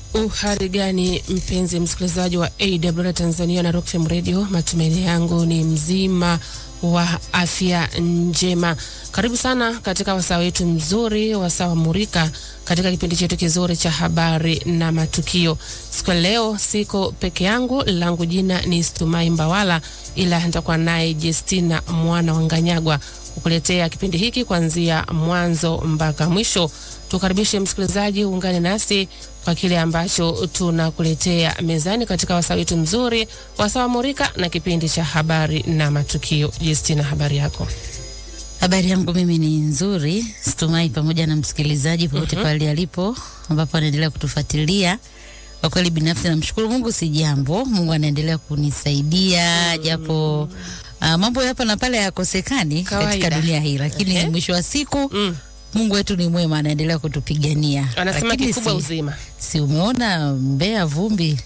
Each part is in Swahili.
Uhari gani mpenzi msikilizaji wa AWR Tanzania na Rock FM Radio, matumaini yangu ni mzima wa afya njema. Karibu sana katika wasaa wetu mzuri, wasaa wa Murika, katika kipindi chetu kizuri cha habari na matukio. Siku ya leo siko peke yangu, langu jina ni Stumai Mbawala, ila nitakuwa naye Justina mwana wa Nganyagwa kukuletea kipindi hiki kuanzia mwanzo mpaka mwisho. Tukaribishe msikilizaji, uungane nasi kwa kile ambacho tunakuletea mezani katika wasaa wetu mzuri, wasaa wa Murika na kipindi cha habari na matukio. Justina, habari yako? Habari yangu mimi ni nzuri, Stumai, pamoja na msikilizaji popote mm -hmm. pale alipo ambapo anaendelea kutufuatilia. Kwa kweli binafsi namshukuru Mungu, si jambo. Mungu anaendelea kunisaidia mm. japo uh, mambo hapa na pale hayakosekani katika dunia hii, lakini okay. mwisho wa siku mm. Mungu wetu ni mwema, anaendelea kutupigania. Anasema kikubwa si, uzima. Si umeona Mbeya vumbi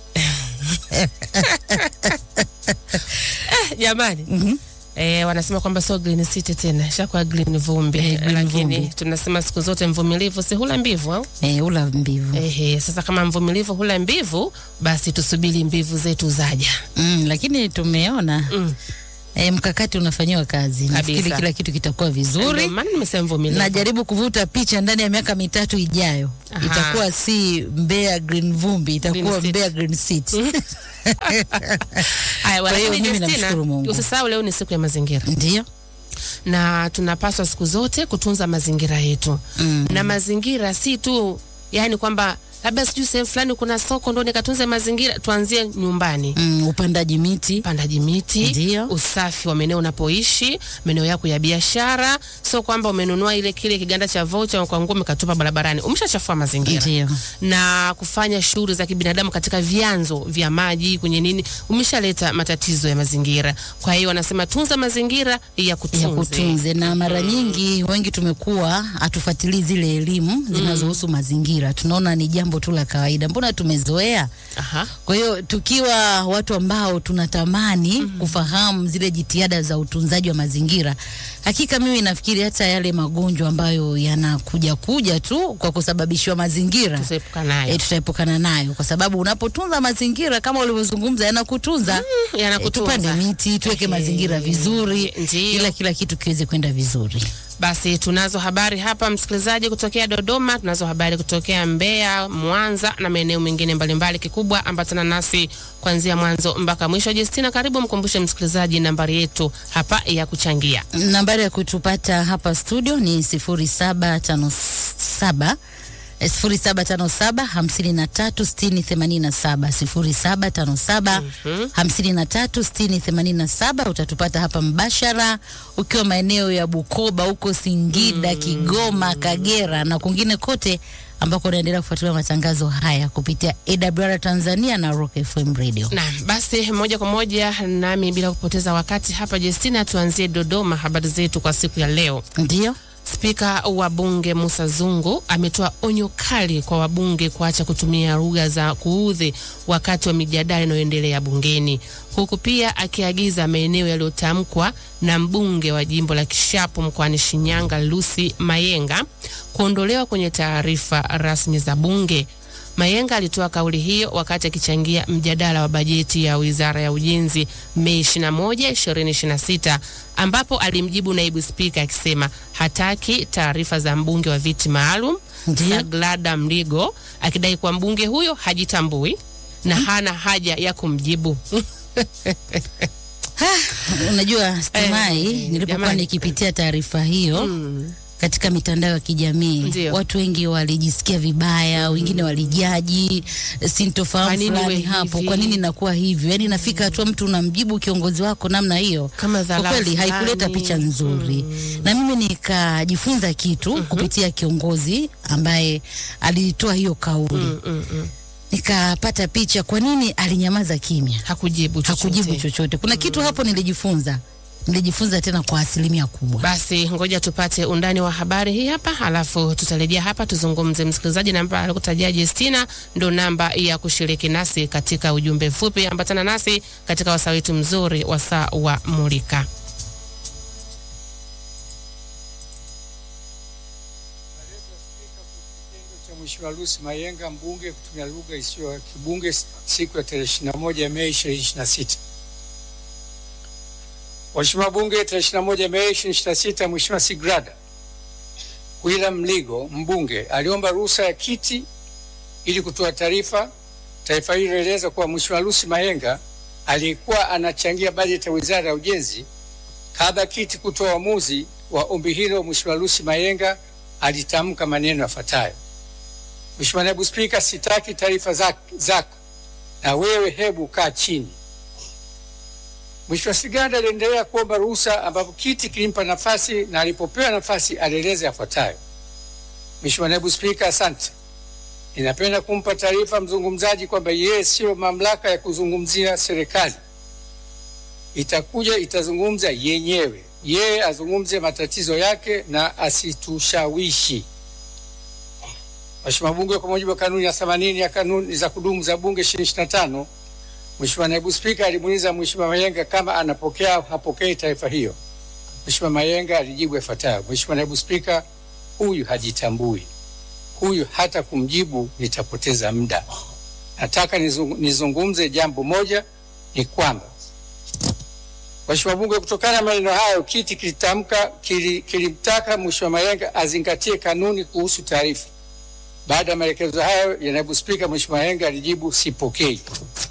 jamani? mm -hmm. Eh, wanasema kwamba sio green city tena, shakuwa green vumbi. Eh, green lakini vumbi. tunasema siku zote mvumilivu si hula mbivu au? Eh, ula mbivu Ehe, sasa kama mvumilivu hula mbivu, basi tusubiri mbivu zetu zaja. mm, lakini tumeona Mm. E, mkakati unafanyiwa kazi. Nafikiri Kabisa. kila kitu kitakuwa Ndio vizuri. maana nimesema mvumilivu. Najaribu kuvuta picha ndani ya miaka mitatu ijayo, Aha. itakuwa si Mbeya Green Vumbi, itakuwa Green City. Mbeya Green City. Haya, Kwa hiyo lakini mimi Justina, namshukuru Mungu. usisahau leo ni siku ya mazingira Ndio. na tunapaswa siku zote kutunza mazingira yetu Mm. na mazingira si tu yani kwamba labda sijui sehemu fulani kuna soko ndo nikatunze mazingira. Tuanzie nyumbani, Mm, upandaji miti upandaji miti, Ndio. usafi wa maeneo unapoishi, maeneo yako ya biashara. Sio kwamba umenunua ile kile kiganda cha voucher kwa nguo umekatupa barabarani, umeshachafua mazingira ndio. na kufanya shughuli za kibinadamu katika vyanzo vya maji kwenye nini, umeshaleta matatizo ya mazingira. Kwa hiyo wanasema tunza mazingira ya kutunze, ya kutunze na mara nyingi wengi tumekuwa hatufuatilii zile elimu zinazohusu mazingira, tunaona ni jambo tu la kawaida, mbona tumezoea. Aha. Kwa hiyo tukiwa watu ambao tunatamani kufahamu zile jitihada za utunzaji wa mazingira, hakika mimi nafikiri hata yale magonjwa ambayo yanakuja kuja tu kwa kusababishiwa mazingira Tusaepuka nayo e, tutaepukana nayo, kwa sababu unapotunza mazingira kama ulivyozungumza, yanakutunza Mm, e, yanakutunza. tupande miti, tuweke Ehe, mazingira vizuri, ndio. ila kila kitu kiweze kwenda vizuri. Basi tunazo habari hapa msikilizaji, kutokea Dodoma, tunazo habari kutokea Mbeya, Mwanza na maeneo mengine mbalimbali. Kikubwa ambatana nasi kuanzia mwanzo mpaka mwisho. Justina, karibu mkumbushe msikilizaji nambari yetu hapa ya kuchangia. Nambari ya kutupata hapa studio ni sifuri saba tano saba sifuri saba tano saba hamsini na tatu sitini themanini na saba sifuri saba tano saba hamsini na tatu sitini themanini na saba Utatupata hapa mbashara ukiwa maeneo ya Bukoba huko Singida, Kigoma, Kagera na kwingine kote ambako unaendelea kufuatilia matangazo haya kupitia AWR Tanzania na Rock FM Radio. Na basi moja kwa moja nami bila kupoteza wakati hapa Justina, tuanzie Dodoma. Habari zetu kwa siku ya leo. Ndio. Spika wa bunge Musa Zungu ametoa onyo kali kwa wabunge kuacha kutumia lugha za kuudhi wakati wa mijadala inayoendelea bungeni, huku pia akiagiza maeneo yaliyotamkwa na mbunge wa jimbo la Kishapu mkoani Shinyanga Lucy Mayenga kuondolewa kwenye taarifa rasmi za bunge. Mayenga alitoa kauli hiyo wakati akichangia mjadala wa bajeti ya Wizara ya Ujenzi Mei 21, 2026 ambapo alimjibu naibu spika akisema hataki taarifa za mbunge wa viti maalum Ndiyo. Saglada Mligo akidai kuwa mbunge huyo hajitambui na hana haja ya kumjibu. Unajua Stumai, Eh, nilipokuwa jamani. nikipitia taarifa hiyo katika mitandao ya kijamii Ndio. watu wengi walijisikia vibaya, wengine walijaji Kwa sintofahamu nini fulani iwe hapo, hivi? kwa nini nakuwa hivyo? Yani nafika hatua mtu unamjibu kiongozi wako namna hiyo, Kama kwa dharau kweli haikuleta fulani. picha nzuri. Na mimi nikajifunza kitu kupitia kiongozi ambaye alitoa hiyo kauli, Mm, mm, mm. nikapata picha, kwa nini alinyamaza kimya Hakujibu chochote. hakujibu chochote. Kuna kitu hapo nilijifunza, nilijifunza tena kwa asilimia kubwa. Basi ngoja tupate undani wa habari hii hapa, alafu tutarejea hapa tuzungumze. Msikilizaji, namba alikutajia Justina ndo namba ya kushiriki nasi katika ujumbe mfupi. Ambatana nasi katika wasaa wetu mzuri, wasaa wa Mulika. Kitengo cha mwisho Mheshimiwa Lucy Mayenga mbunge kutumia lugha isiyo ya kibunge siku ya tarehe 21 Mei 2026. Mheshimiwa Bunge, tarehe 21 Mei 2026, Mheshimiwa Sigrada William Mligo mbunge aliomba ruhusa ya kiti ili kutoa taarifa. Taarifa hii inaeleza kuwa Mheshimiwa Lucy Mayenga aliyekuwa anachangia bajeti ya Wizara ya Ujenzi, kabla kiti kutoa uamuzi wa ombi hilo, Mheshimiwa Lucy Mayenga alitamka maneno yafuatayo: Mheshimiwa Naibu Spika, sitaki taarifa zako, na wewe hebu kaa chini. Mheshimiwa Siganda aliendelea kuomba ruhusa ambapo kiti kilimpa nafasi na alipopewa nafasi alieleza yafuatayo: Mheshimiwa Naibu Spika, asante. Ninapenda kumpa taarifa mzungumzaji kwamba yeye siyo mamlaka ya kuzungumzia serikali, itakuja itazungumza yenyewe. Yeye azungumze matatizo yake na asitushawishi. Mheshimiwa Bunge, kwa mujibu wa kanuni ya 80 ya kanuni za kudumu za Bunge 2025 Mheshimiwa Naibu Spika alimuuliza Mheshimiwa Mayenga kama anapokea au hapokei taarifa hiyo. Mheshimiwa Mayenga alijibu yafuatayo: Mheshimiwa Naibu Spika, huyu hajitambui, huyu hata kumjibu nitapoteza muda. Nataka nizung, nizungumze jambo moja, ni kwamba Mheshimiwa Bunge, kutokana na maneno hayo, kiti kilitamka kilimtaka Mheshimiwa Mayenga azingatie kanuni kuhusu taarifa. Baada ya maelekezo hayo ya Naibu Spika, Mheshimiwa Mayenga alijibu sipokei.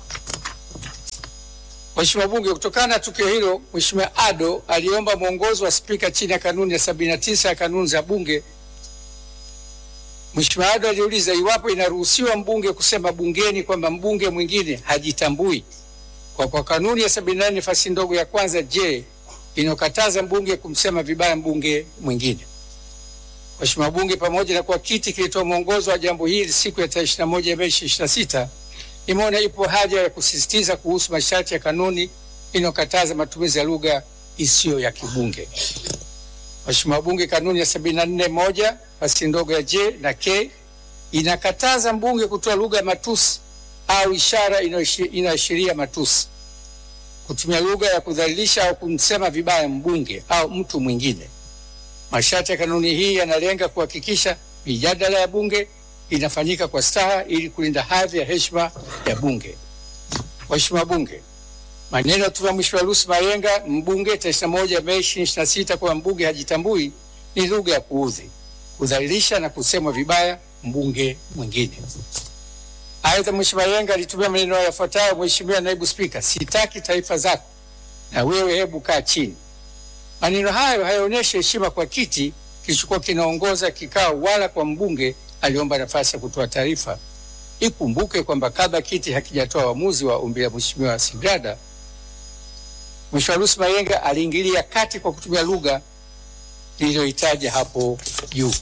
Mheshimiwa Bunge, kutokana na tukio hilo, Mheshimiwa Ado aliomba mwongozo wa spika chini ya kanuni ya 79 ya kanuni za Bunge. Mheshimiwa Ado aliuliza iwapo inaruhusiwa mbunge kusema bungeni kwamba mbunge mwingine hajitambui kwa kwa kanuni ya 78 nafasi ndogo ya kwanza je, inokataza mbunge kumsema vibaya mbunge mwingine. Mheshimiwa Bunge, pamoja na kuwa kiti kilitoa mwongozo wa jambo hili siku ya tarehe 21 Mei 2026 imeona ipo haja ya kusisitiza kuhusu masharti ya kanuni inayokataza matumizi ya lugha isiyo ya kibunge. Mheshimiwa Bunge, kanuni ya 74 moja fasi ndogo ya J na K inakataza mbunge kutoa lugha ya matusi au ishara inayoashiria matusi, kutumia lugha ya kudhalilisha au kumsema vibaya mbunge au mtu mwingine. Masharti ya kanuni hii yanalenga kuhakikisha mijadala ya bunge inafanyika kwa staha ili kulinda hadhi ya heshima ya bunge. Mheshimiwa Bunge, maneno ya Mheshimiwa Lucy Mayenga mbunge tarehe 21 Mei 2026 kwa mbunge hajitambui ni lugha ya kuudhi, kudhalilisha na kusemwa vibaya mbunge mwingine. Aidha, Mheshimiwa Mayenga alitumia maneno yafuatayo: Mheshimiwa Naibu Spika, sitaki taarifa zako na wewe hebu kaa chini. Maneno hayo hayaonyeshi heshima kwa kiti kilichokuwa kinaongoza kikao wala kwa mbunge aliomba nafasi ya kutoa taarifa. Ikumbuke kwamba kabla kiti hakijatoa uamuzi wa ombi la Mheshimiwa Sigrada, Mheshimiwa Lucy Mayenga aliingilia kati kwa kutumia lugha niliyoitaja hapo juu.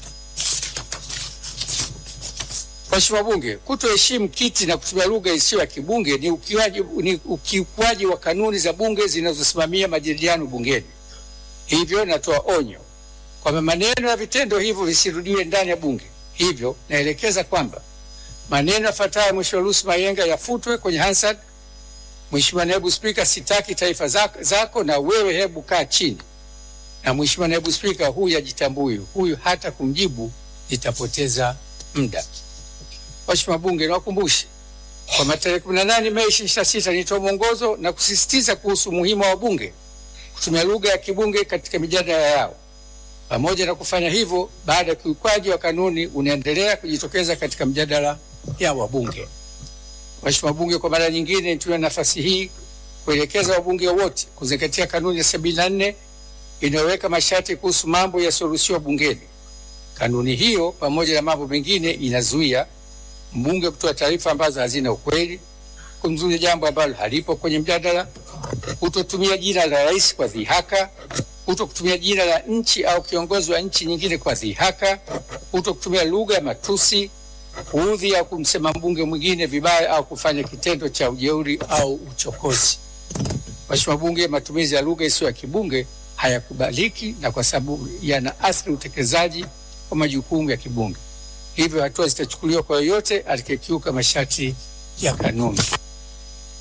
Mheshimiwa Bunge, kutoheshimu kiti na kutumia lugha isiyo ya kibunge ni ukiukaji ni ukiukwaji wa kanuni za bunge zinazosimamia majadiliano bungeni. Hivyo natoa onyo kwamba maneno na vitendo hivyo visirudiwe ndani ya bunge. Hivyo naelekeza kwamba maneno yafuatayo Mheshimiwa Lucy Mayenga yafutwe kwenye Hansard. Mheshimiwa Naibu Spika, sitaki taarifa zako, zako na wewe hebu kaa chini. Na Mheshimiwa Naibu Spika, huyu ajitambui, huyu hata kumjibu nitapoteza muda. Mheshimiwa Bunge, niwakumbushe kwamba tarehe 18 Mei 2026 nilitoa mwongozo na kusisitiza kuhusu umuhimu wa bunge kutumia lugha ya kibunge katika mijadala yao. Pamoja na kufanya hivyo, baada ya kiukwaji wa kanuni unaendelea kujitokeza katika mjadala ya wabunge. Mheshimiwa Bunge, kwa mara nyingine nitumia nafasi hii kuelekeza wabunge wote kuzingatia kanuni ya 74 inayoweka masharti kuhusu mambo yasiyoruhusiwa bungeni. Kanuni hiyo pamoja na mambo mengine inazuia mbunge kutoa taarifa ambazo hazina ukweli, kumzuia jambo ambalo halipo kwenye mjadala, kutotumia jina la rais kwa dhihaka, kuto kutumia jina la nchi au kiongozi wa nchi nyingine kwa dhihaka, kuto kutumia lugha ya matusi, kuudhi au kumsema mbunge mwingine vibaya au kufanya kitendo cha ujeuri au uchokozi. Mheshimiwa Bunge, matumizi ya lugha isiyo ya kibunge hayakubaliki na kwa sababu yana athiri utekelezaji wa majukumu ya kibunge. Hivyo hatua zitachukuliwa kwa yoyote atakayekiuka masharti ya kanuni.